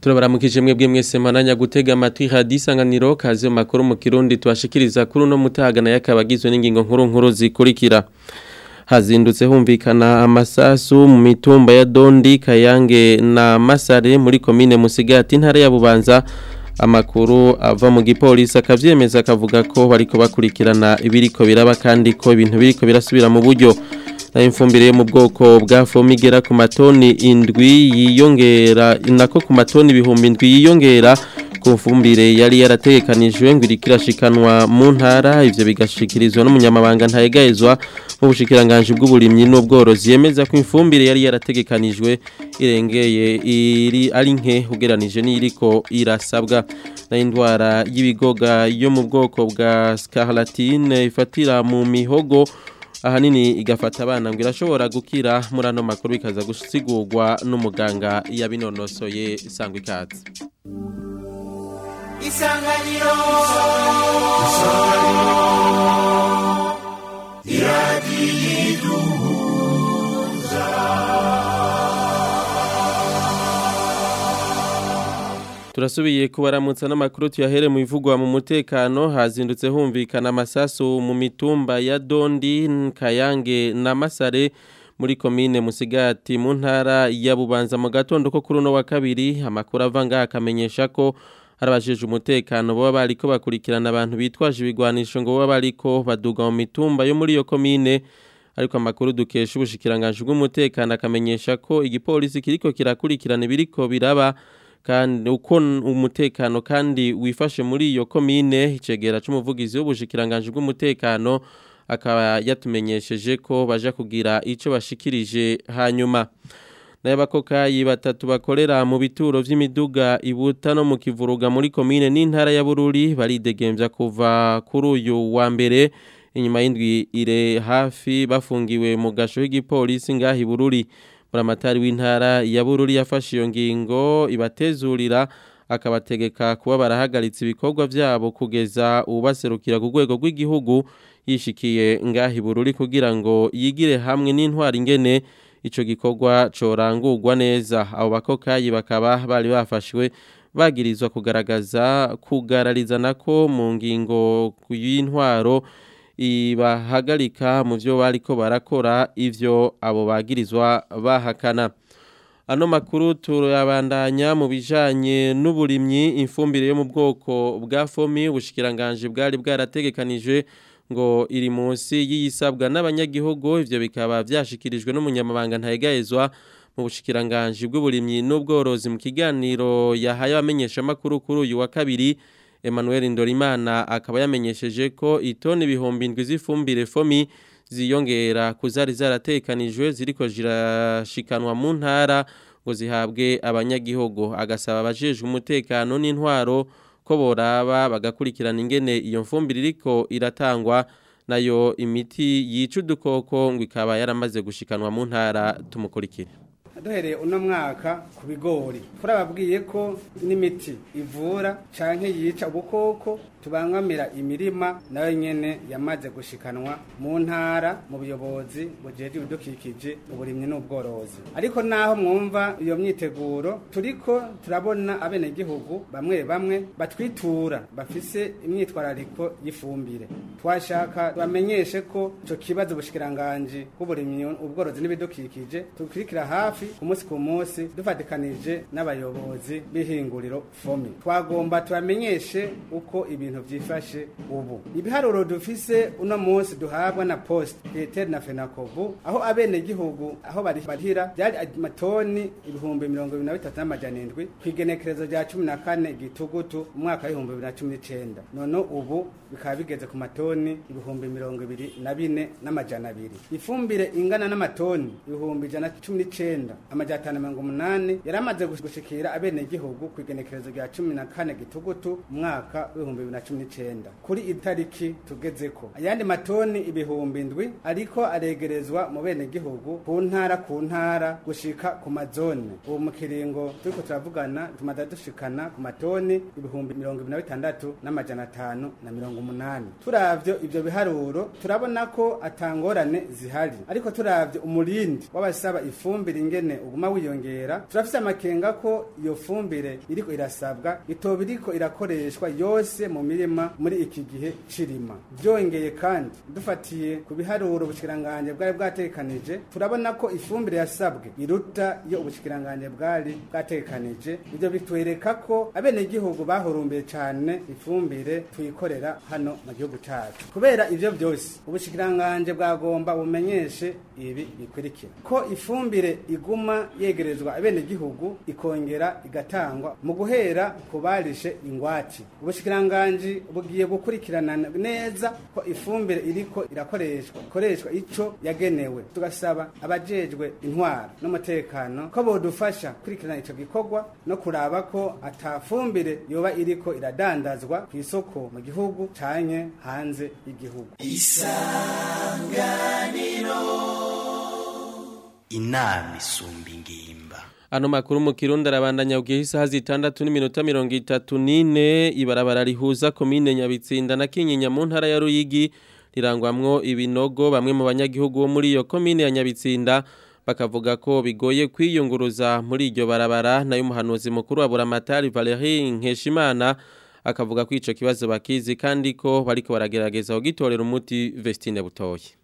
turabaramukije mwebwe mwese mananya gutega amatwi hadi isanganiro kaze mu makuru mu kirundi tubashikiriza kuri uno mutagana yakabagizwe n'ingingo nkuru nkuru zikurikira hazindutse humvikana amasasu mu mitumba ya Dondi Kayange na Masare muri komine Musigati ntara ya Bubanza amakuru ava mu gipolisi akavyemeza akavuga ko bariko bakurikirana ibiriko biraba kandi ko ibintu biriko birasubira mu buryo na imfumbire mu bwoko bwa fomigera ku matoni indwi yiyongera nako ku matoni ibihumbi indwi yiyongera ku mfumbire yari yarategekanijwe ngo irikirashikanwa mu ntara ivyo bigashikirizwa n'umunyamabanga ntayegayezwa mu bushikiranganje bw'uburimyi n'ubworozi yemeza ko imfumbire yari yarategekanijwe irengeye iri ari nke ugeranije n'iriko irasabwa na indwara y'ibigoga yo mu bwoko bwa scarlatine ifatira mu mihogo ahanini igafata abana ngo irashobora gukira muri ano makuru bikaza gusigurwa n'umuganga yabinonosoye sangwa ikaze isanganiro iradiyiduhuza turasubiye kubaramutsa n'amakuru tuyahere mu bivugwa mu mutekano hazindutse humvikana amasasu mu mitumba ya Dondi Kayange na Masare muri komine Musigati mu ntara ya Bubanza mu gatondo ko kuri uno wa kabiri amakuru avanga akamenyesha ko harabajije umutekano baba bariko bakurikirana abantu bitwaje ibigwanisho ngo baba bariko baduga mu mitumba yo muri iyo komine ariko amakuru dukesha ubushikiranganje bw'umutekano akamenyesha ko igipolisi kiriko kirakurikirana ibiriko biraba kandi uko umutekano kandi wifashe muri iyo komine icegera c'umuvugizi w'ubushikiranganje bw'umutekano akaba yatumenyesheje ko baja kugira ico bashikirije hanyuma n'abakokayi batatu bakorera mu bituro vy'imiduga ibuta no mu kivuruga muri komine n'intara ya Bururi baridegembya kuva kuri uyu wa mbere inyuma y'indwi ire hafi bafungiwe mu gasho k'igipolisi ngahi Bururi buramatari w'intara ya Bururi yafashe iyo ngingo ibatezurira akabategeka kuba barahagaritse ibikorwa byabo kugeza ubaserukira ku rwego rw'igihugu yishikiye ngahi Bururi kugira ngo yigire hamwe n'intwari ingene ico gikorwa corangurwa neza abo bakokayi bakaba bari bafashwe bagirizwa kugaragaza kugarariza nako mu ngingo y'intwaro ibahagarika mu byo bariko barakora ivyo abo bagirizwa bahakana ano makuru turabandanya mu bijanye n'uburimyi imfumbire yo mu bwoko bwa fomi ubushikiranganje bwari bwarategekanije ngo iri munsi y'iyisabwa n'abanyagihugu ivyo bikaba vyashikirijwe n'umunyamabanga ntayegayezwa mu bushikiranganje bw'uburimyi n'ubworozi mu kiganiro yahaye abamenyesha makuru kuri uyu wa kabiri Emmanuel Ndorimana akaba yamenyesheje ko itoni ibihumbi indwi z'ifumbire fomi ziyongera kuzari zaratekanijwe ziriko zirashikanwa mu ntara ngo zihabwe abanyagihugu agasaba abajejwe umutekano n'intwaro ko boraba bagakurikirana ingene iyo mfumbire iriko iratangwa nayo imiti yica udukoko ngo ikaba yaramaze gushikanwa mu ntara tumukurikire duhereye uno mwaka ku bigori turababwiye ko n'imiti ivura canke yica ubukoko tubangamira imirima nayo nyene yamaze gushikanwa mu ntara mu buyobozi bujeje ibidukikije uburimyi n'ubworozi ariko naho mwumva iyo myiteguro turiko turabona abenegihugu bamwe bamwe batwitura bafise imyitwarariko y'ifumbire twashaka bamenyeshe ko ico kibazo ubushikiranganje bw'uburimyi ubworozi n'ibidukikije tukurikira hafi ku munsi ku munsi dufatikanije n'abayobozi b'ihinguriro fomi twagomba tubamenyeshe uko ibintu vyifashe ubu ibiharuro dufise uno munsi duhabwa na post Peter na Fenakobu aho abene gihugu aho bari barihira byari amatoni ibihumbi mirongo ibiri na bitatu n'amajana indwi kw'igenekerezo rya cumi na kane gitugutu umwaka w'ibihumbi bibiri na cumi n'icenda none ubu bikaba bigeze ku matoni ibihumbi mirongo ibiri na bine n'amajana abiri ifumbire ingana n'amatoni ibihumbi ijana na cumi n'icenda amajana atanu mirongo umunani yari amaze gushikira abene gihugu kw'igenekerezo rya cumi na kane gitugutu umwaka w'ibihumbi bibiri na cumi n'icenda kuri itariki tugezeko ayandi matoni ibihumbi indwi ariko aregerezwa mu bene gihugu ku ntara ku ntara gushika ku mazone ubu mu kiringo turiko turavugana tumaze dushikana ku matoni ibihumbi mirongo ibiri na bitandatu n'amajana atanu na mirongo umunani turavyo ivyo biharuro turabona ko atangorane zihari ariko turavye umurindi w'abasaba ifumbire ingene ingene uguma wiyongera turafise amakenga ko iyo fumbire iriko irasabwa itoba iriko irakoreshwa yose mu mirima muri iki gihe cirima byongeye kandi dufatiye ku biharuro ubushikiranganje bwari bwatekanije turabona ko ifumbire yasabwe iruta iyo ubushikiranganje bwari bwatekanije ibyo bitwereka ko abenegihugu bahurumbiye cyane ifumbire tuyikorera hano mu gihugu cyacu kubera ivyo byose ubushikiranganje bwagomba bumenyeshe ibi bikurikira ko ifumbire iguma yegerezwa abenegihugu ikongera igatangwa mu guhera ku barishe ingwati ubushikiranganje bugiye gukurikirana neza ko ifumbire iriko irakoreshwa ikoreshwa ico yagenewe tugasaba abajejwe intwara n'umutekano ko bodufasha kurikirana ico gikorwa no kuraba ko atafumbire yoba iriko iradandazwa ku isoko mu gihugu canke hanze y'igihugu inama isumba ingimba Ano makuru mu Kirundi arabandanya ugiye isaha zitandatu n'iminota mirongo itatu n'ine ibarabara rihuza komine Nyabitsinda na Kinyinya mu ntara ya Ruyigi rirangwamwo ibinogo bamwe mu banyagihugu bo muri iyo komine ya Nyabitsinda bakavuga ko bigoye kwiyunguruza muri iryo barabara nayo umuhanuzi mukuru wa Buramatari Valerie Nkeshimana akavuga ko ico kibazo bakizi kandi ko bariko baragerageza kugitorera umuti Vestine Butoyi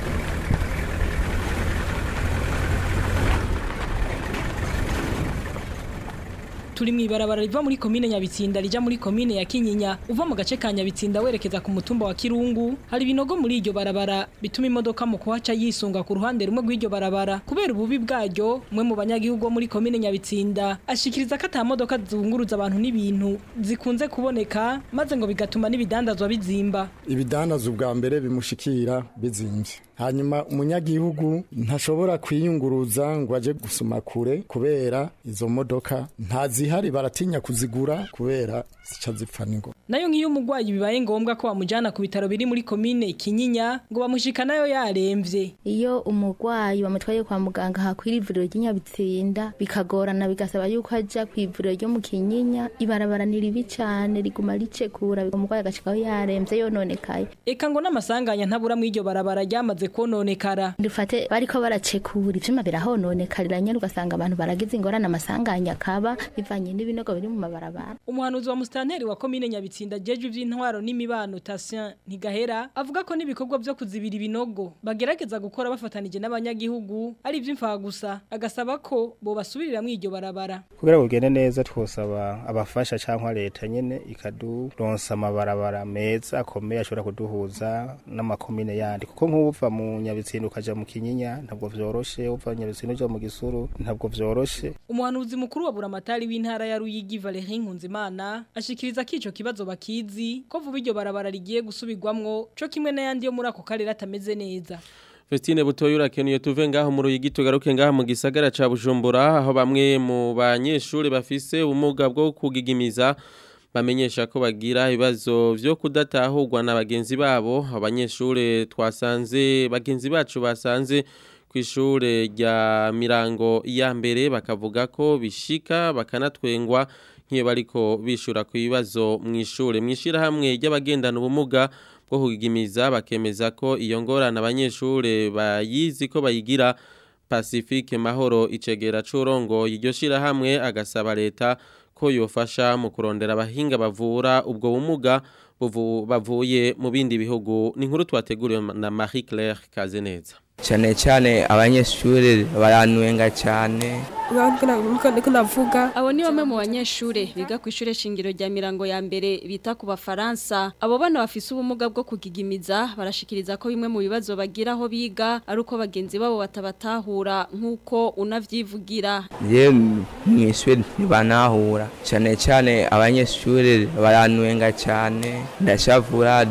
turi mw'ibarabara riva muri komine Nyabitsinda rija muri komine ya Kinyinya uva mu gace ka Nyabitsinda werekeza ku mutumba wa Kirungu hari ibinogo muri iryo barabara bituma imodoka mu kuhaca yisunga ku ruhande rumwe rw'iryo barabara kubera ububi bwaryo umwe mu banyagihugu bo muri komine Nyabitsinda ashikiriza ko ata modoka zunguruza abantu n'ibintu zikunze kuboneka maze ngo bigatuma n'ibidandazwa bizimba ibidandaza ubwa mbere bimushikira bizimvye hanyuma umunyagihugu ntashobora kwiyunguruza ngo aje gusuma kure kubera izo modoka ntazihari baratinya kuzigura kubera zica zipfa n'ingo nayo nk'iyo umurwayi bibaye ngombwa ko bamujyana ku bitaro biri muri komine Kinyinya ngo bamushika nayo yaremvye iyo umurwayi bamutwaye kwa muganga hakwira ivuriro ry'inyabitsinda bikagorana bigasaba yuko ajya ku ivuriro ryo mu kinyinya ibarabara ni ribi cyane riguma ricekura umurwayi agashikaho yaremvye yononekaye eka ngo n'amasanganya ntabura mu iryo barabara ryamaze kononekara dufate bariko baracekura ivyuma birahononekarira nyene ugasanga abantu baragize ingorane amasanganya akaba bivanye n'ibinogo biri mu mabarabara umuhanuzi wa musitanteri wa komine nyabitsinda jeje ivy'intwaro n'imibano Tatien Ntigahera avuga ko n'ibikorwa vyo kuzibira ibinogo bagerageza gukora bafatanije n'abanyagihugu ari ivy'imfaha gusa agasaba ko bo basubirira mu iryo barabara kugira ngo bigende neza twosaba abafasha cyangwa leta nyene ikaduronsa amabarabara meza akomeye ashobora kuduhuza n'amakomine yandi kuko nk'uva mu nyabitsinda ukaja mu kinyinya ntabwo vyoroshe uva mu nyabitsinda uja mu gisuru ntabwo vyoroshe umuhanuzi mukuru wa buramatari w'intara ya Ruyigi Valerie Nkunzimana ashikiriza ko ico kibazo bakizi ko vuba iryo barabara rigiye gusubirwamwo co kimwe n'ayandi yo muri ako karere atameze neza Festine butoyi urakenuye tuve ngaho mu ruyigi tugaruke ngaho mu gisagara ca Bujumbura aho bamwe mu banyeshuri bafise ubumuga bwo kugigimiza bamenyesha ko bagira ibibazo vyo kudatahurwa na bagenzi babo abanyeshuri twasanze bagenzi bacu basanze ku ishure rya mirango ya mbere bakavuga ko bishika bakanatwengwa nk'iyo bariko bishura ku bibazo mu ishure mu ishyirahamwe ry'abagendana ubumuga bwo kugigimiza bakemeza ko iyo ngorane abanyeshure bayizi ko bayigira Pacifique Mahoro icegera curongo iryo shirahamwe agasaba leta ko yofasha mu kurondera abahinga bavura ubwo bumuga bavuye mu bindi bihugu ni inkuru twateguriwe na Marie Claire Kazeneza cyane cyane abanyeshuri baranwenga cyane navuga abo ni bamwe mu banyeshuri biga ku ishure shingiro rya mirango ya mbere bita ku bafaransa abo bana bafise ubumuga bwo kugigimiza barashikiriza ko bimwe mu bibazo bagira aho biga ari uko bagenzi babo batabatahura nk'uko unavyivugira je mu ishuri ntibanahura cyane cyane abanyeshuri baranwenga cyane ndashavura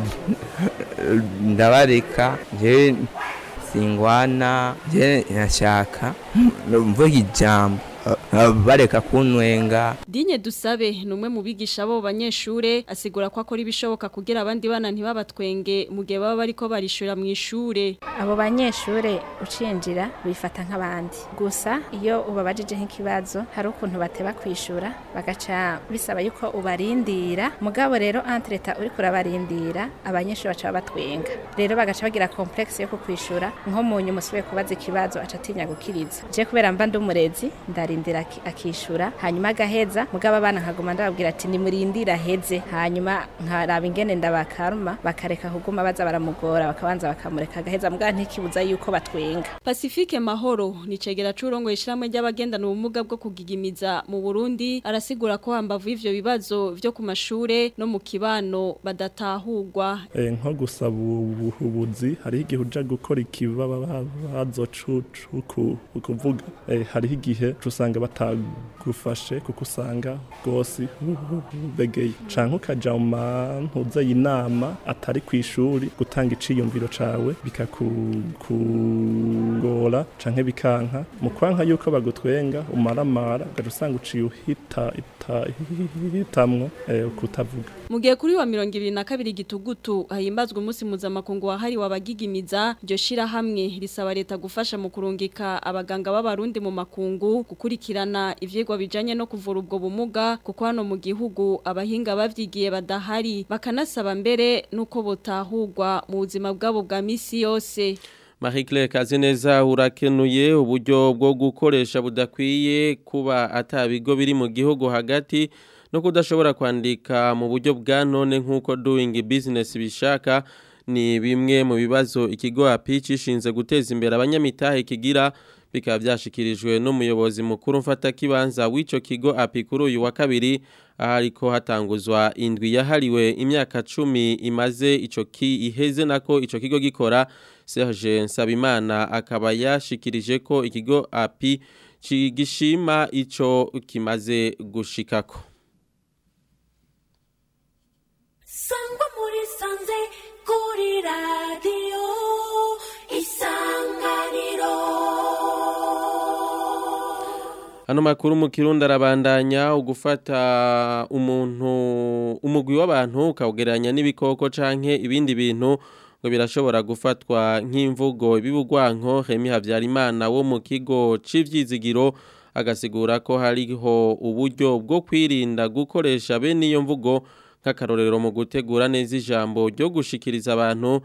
ndabareka je singwana je nashaka mvuga ijambo uh, bareka kunwenga Dinye dusabe numwe mu bigisha bo banyeshure asigura ko akora ibishoboka kugira abandi bana ntibabatwenge mu gihe baba bariko barishura mu ishure abo banyeshure ucinjira bifata nk'abandi gusa iyo ubabajije nk'ikibazo hari ukuntu bateba kwishura bagaca bisaba yuko ubarindira mugabo rero entreta uri kurabarindira abanyeshure baca batwenga rero bagaca bagira complexe yo kukwishura nko mu nyuma usubiye kubaza ikibazo aca atinya gukiriza je kubera mba ndi umurezi ndarindira aki- akishura hanyuma agaheza mugabo abana nkaguma ndababwira ati nimurindira aheze hanyuma nkaraba ingene ndabakaruma bakareka kuguma baza baramugora bakabanza bakamureka agaheza mugabo ntikibuza yuko batwenga Pacifique Mahoro ni cegera curongo ishiramwe ry'abagendana ubumuga bwo kugigimiza mu Burundi arasigura ko hambavu ivyo bibazo vyo ku mashure no mu kibano badatahurwa Eh, nko gusaba ubuhubuzi hariho igihe uja gukora ikibazo cucu ukuvuga Eh, hariho igihe usanga batagufashe kuko usanga rwose begeye canke ukaja mu mantuze y'inama atari ku ishuri gutanga iciyumviro cawe bikakugora canke bikanka mu kwanka yuko bagutwenga umaramara ugaca usanga uciye uhita ita- hitamwo eh, kutavuga Mu gihe kuri wa mirongo ibiri na kabiri gitugutu hahimbazwa umunsi mpuzamakungu wahariwe abagigimiza iryo shirahamwe risaba leta gufasha mu kurungika abaganga b'abarundi mu makungu gukurikirana ivyigwa bijanye no kuvura ubwo bumuga kuko hano mu gihugu abahinga bavyigiye badahari bakanasaba mbere nuko botahurwa mu buzima bwabo bwa misi yose Marie Claire Kazineza urakenuye uburyo bwo gukoresha budakwiye kuba atabigo biri mu gihugu hagati no kudashobora kwandika mu buryo bwa none nk'uko doing business bishaka ni bimwe mu bibazo ikigo API cishinze guteza imbere abanyamitahe kigira bikaba byashikirijwe n'umuyobozi mukuru mfata kibanza w'ico kigo API kuri uyu wa kabiri ahariko hatanguzwa indwi yahariwe imyaka cumi imaze ico ki iheze nako ico kigo gikora Serge Nsabimana akaba yashikirije ko ikigo API gishima ico kimaze gushikako sangwa muri sanze kuri radiyo isanganiro Hano makuru mu kirundi arabandanya ugufata umuntu umugwi w'abantu ukawugereranya n'ibikoko canke ibindi bintu ngo birashobora gufatwa nk'imvugo ibibugwanko Remy Havyarimana wo mu kigo c'ivyizigiro agasigura ko hariho uburyo bwo kwirinda gukoresha bene iyo mvugo nk'akarorero mu gutegura neza ijambo ryo gushikiriza abantu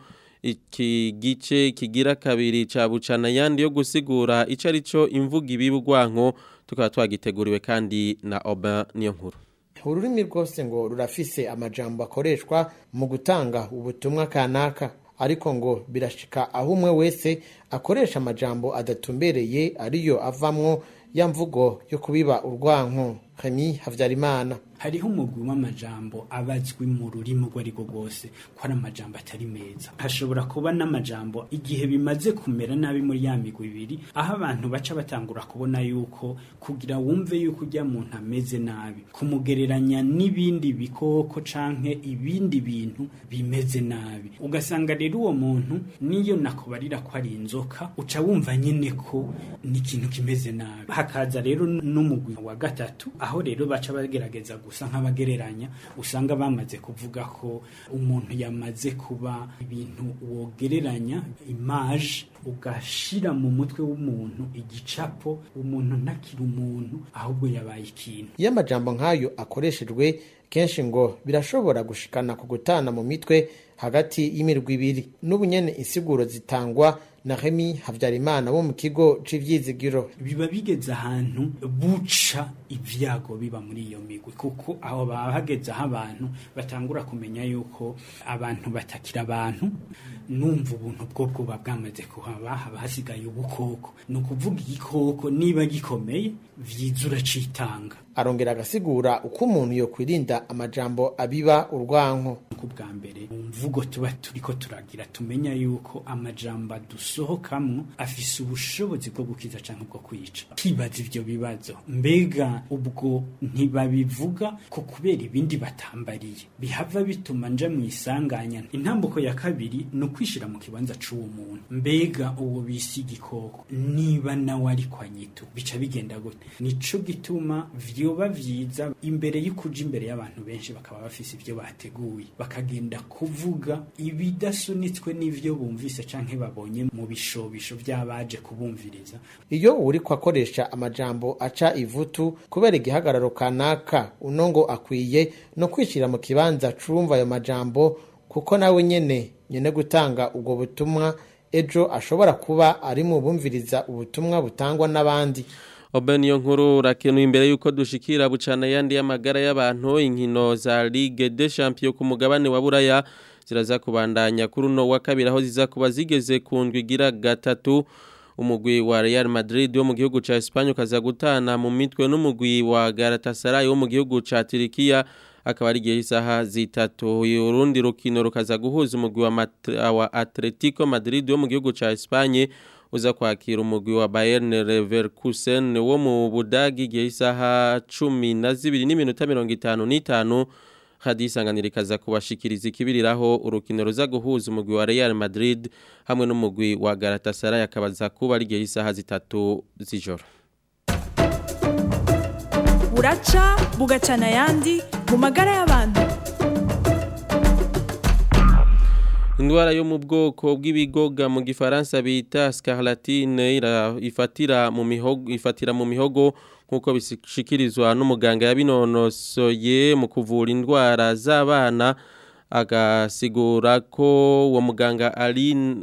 iki gice kigira kabiri ca bucana yandi yo gusigura ico arico imvuga ibibugwanko tukaba twagiteguriwe kandi na Oba niyo nkuru ururimi rwose ngo rurafise amajambo akoreshwa mu gutanga ubutumwa kanaka ariko ngo birashika aho umwe wese akoresha amajambo adatumbereye ariyo avamwo ya mvugo yo kubiba urwanko Remy Havyarimana hariho umugwi w'amajambo abazwi mu rurimi urwo ari rwo rwose ko ari amajambo atari meza hashobora kuba n'amajambo igihe bimaze kumera nabi muri ya migwi ibiri aho abantu baca batangura kubona yuko kugira wumve yuko ujya muntu ameze nabi kumugereranya n'ibindi bikoko canke ibindi bintu bimeze nabi ugasanga rero uwo muntu niyo nakubarira ko ari inzoka uca wumva nyine ko ni ikintu kimeze nabi hakaza rero n'umugwi wa gatatu aho rero baca bagerageza gusa nk'abagereranya usanga bamaze kuvuga ko umuntu yamaze kuba ibintu wogereranya imaje ugashira mu mutwe w'umuntu igicapo umuntu ntakiri umuntu ahubwo yabaye ikintu iyo amajambo nk'ayo akoreshejwe kenshi ngo birashobora gushikana ku gutana mu mitwe hagati y'imirwi ibiri n'ubu nyene insiguro zitangwa na Remy Havyarimana wo mu kigo c'ivyizigiro biba bigeze ahantu buca ivyago biba muri iyo migwi kuko aho baba hageze aho abantu batangura kumenya yuko abantu batakira abantu numva ubuntu bwo bwoba bwamaze kuhaba haba hasigaye ubukoko ni ukuvuga igikoko niba gikomeye vyiza uracitanga arongera agasigura uko umuntu yokwirinda amajambo abiba urwanko ku bwa mbere wumva imvugo tuba turiko turagira tumenya yuko amajambo dusohokamwo afise ubushobozi bwo gukiza canke bwo kwica kibaza ivyo bibazo mbega ubwo ntibabivuga ko kubera ibindi batambariye bihava bituma nja mu isanganya intambuko ya kabiri ni ukwishira mu kibanza c'uwo muntu mbega uwo bisi igikoko niba nawe ari kwa nyitu bica bigenda gute nico gituma vyoba vyiza imbere y'ukuja imbere y'abantu benshi bakaba bafise ivyo bateguye bakagenda kuvuga ibidasunitswe n'ivyo bumvise canke babonye mu bishobisho vy'abaje kubumviriza iyo uriko akoresha amajambo aca ivutu kubera igihagararo kanaka uno ngo akwiye no kwishira mu kibanza cumva ayo majambo kuko nawe nyene nyene gutanga ubwo butumwa ejo ashobora kuba ari mu bumviriza ubutumwa butangwa n'abandi Oben iyo nkuru urakenuye imbere yuko dushikira bucana yandi y'amagara y'abantu inkino za Ligue des Champions ku mugabane wa Buraya ziraza kubandanya kuri uno wa kabiri aho ziza kuba zigeze ku ndwi igira gatatu umugwi wa Real Madrid wo mu gihugu ca Espagne ukaza gutana mu mitwe n'umugwi wa Galatasaray wo mu gihugu ca Turkiya akaba ari igihe isaha zitatu urundi rukino rukaza guhuza umugwi wa, Mat- wa Atletico Madrid wo mu gihugu ca Espagne uza kwakira umugwi wa Bayern Leverkusen wo mu Budagi igihe isaha cumi na zibiri n'iminota mirongo itanu n'itanu hadisanganira ikaza kubashikiriza ikibiriraho urukino ruza guhuza umugwi wa Real Madrid hamwe n'umugwi wa Galatasaray akabaza kuba ari igihe isaha zitatu z'ijoro buraca bugacana ayandi mu magara y'abantu Indwara yo mu bwoko bw'ibigoga mu gifaransa bita scarlatine ira- ifatira mu mihogo ifatira mu mihogo nkuko bishikirizwa n'umuganga yabinonosoye mu kuvura indwara z'abana agasigura ko uwo muganga Aline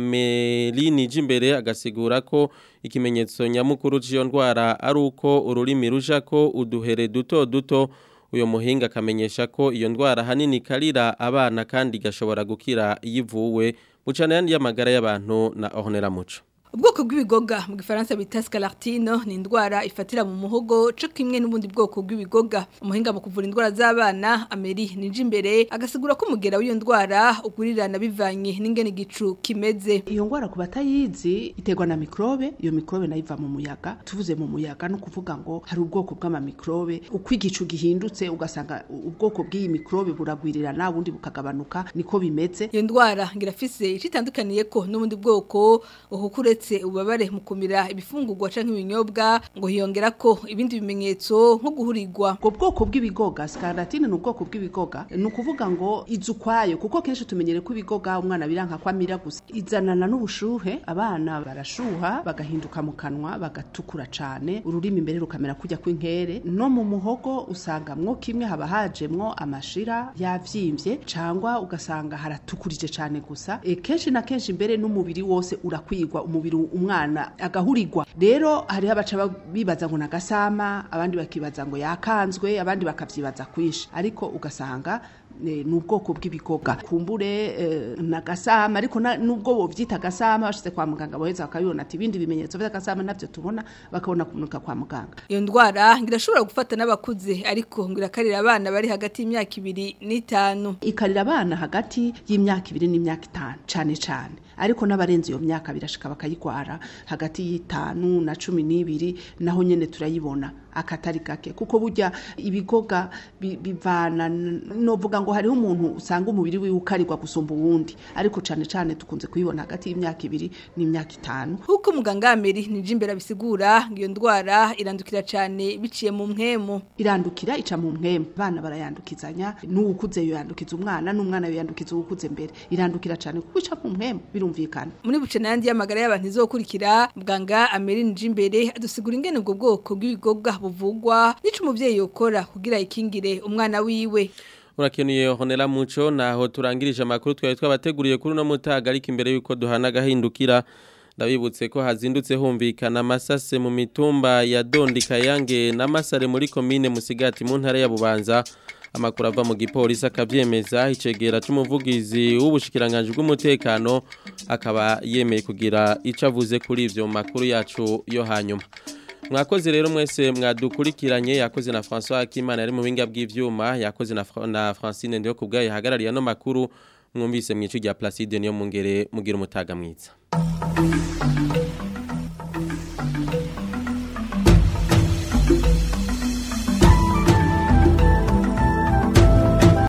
Ameline Jimbere agasigura ko ikimenyetso nyamukuru cy'iyo ndwara ari uko ururimi ruja ko uduhere duto duto uyo muhinga akamenyesha ko iyo ndwara hanini karira abana kandi igashobora gukira yivuwe bucana yandi y'amagara y'abantu na Ornella Muco ubwoko bw'ibigoga mu gifaransa bita scalartine ni indwara ifatira mu muhogo cyo kimwe n'ubundi bwoko bw'ibigoga umuhinga mu kuvura indwara z'abana ameri nije imbere agasigura ko umugera w'iyo ndwara ugurirana bivanye n'ingene igicu kimeze iyo ndwara ku batayizi iterwa na mikrobe iyo mikrobe nayo iva mu muyaga tuvuze mu muyaga no kuvuga ngo hari ubwoko bw'amamikrobe uko igicu gihindutse ugasanga ubwoko bw'iyi mikrobe buragwirirana ubundi bukagabanuka niko bimeze iyo ndwara ngirafise icitandukaniye ko n'ubundi bwoko uhukuretse ububabare mu kumira ibifungurwa canke ibinyobwa ngo hiyongera ko ibindi bimenyetso nko guhurirwa ubwo bwoko bw'ibigoga scarlatine ni ubwoko bw'ibigoga ni ukuvuga ngo iza ukwayo kuko kenshi tumenyere ko ibigoga umwana biranka ko amira gusa izanana n'ubushuhe abana barashuha bagahinduka mu kanwa bagatukura cane ururimi imbere rukamera kujya kw'inkere no mu muhogo usangamwo kimwe haba hajemwo amashira yavyimbye cangwa ugasanga haratukurije cane gusa e, kenshi na kenshi imbere n'umubiri wose urakwigwa umubiri umwana agahurirwa rero hariho abaca bibaza ngo nagasama abandi bakibaza ngo yakanzwe abandi bakavyibaza kwishi ariko ugasanga ni ubwoko bw'ibigoga kumbure na gasama ariko nubwo bovyita gasama bashize kwa muganga boheza bakabibona ati ibindi bimenyetso vy'agasama navyo tubona bakabona kunuka kwa muganga iyo ndwara ngirashobora gufata n'abakuze ariko ngirakarira abana bari hagati y'imyaka ibiri n'itanu ikarira abana hagati y'imyaka ibiri n'imyaka itanu cane cane ariko n'abarenze iyo myaka birashika bakayigwara hagati y'itanu na cumi n'ibiri naho nyene turayibona akatari gake kuko burya ibigoga bivana novuga ngo hariho umuntu usanga umubiri wiwe ukarirwa gusumba uwundi ariko cane cane tukunze kuyibona hagati y'imyaka ibiri n'imyaka itanu kuko muganga Ameri nije imbere bisigura iyo ndwara irandukira cane biciye mu mpwemu irandukira ica mu mpwemu bana barayandukizanya n'uwukuze yandukiza umwana n'umwana yandukiza uwukuze mbere irandukira cane kuko ica mu mpwemu birumvikana muri buce nandi y'amagara y'abantu izokurikira muganga Ameri nije imbere adusigura ingene ubwo bwoko bw'ibigoga buvugwa nico umuvyeyi yokora kugira ikingire umwana wiwe urakenuye honera muco naho turangirije amakuru twari twabateguriye kuri uno mutaga ariko imbere yuko duhana gahindukira ndabibutse ko hazindutse humvikana amasase mu mitumba ya Dondi Kayange na Masare muri commune Musigati mu ntara ya Bubanza amakuru ava mu gipolisi akabyemeza icegera cy'umuvugizi w'ubushikiranganje bw'umutekano akaba yemeye kugira ico avuze kuri ivyo makuru yacu yo hanyuma mwakoze rero mwese mwadukurikiranye yakoze na François Akimana ari mu binga bw'ivyuma yakoze na, na Francine ndiyo kubgaye hagarariye no makuru mwumvise mu icu rya Placide niyo mungere mugira umutaga mwiza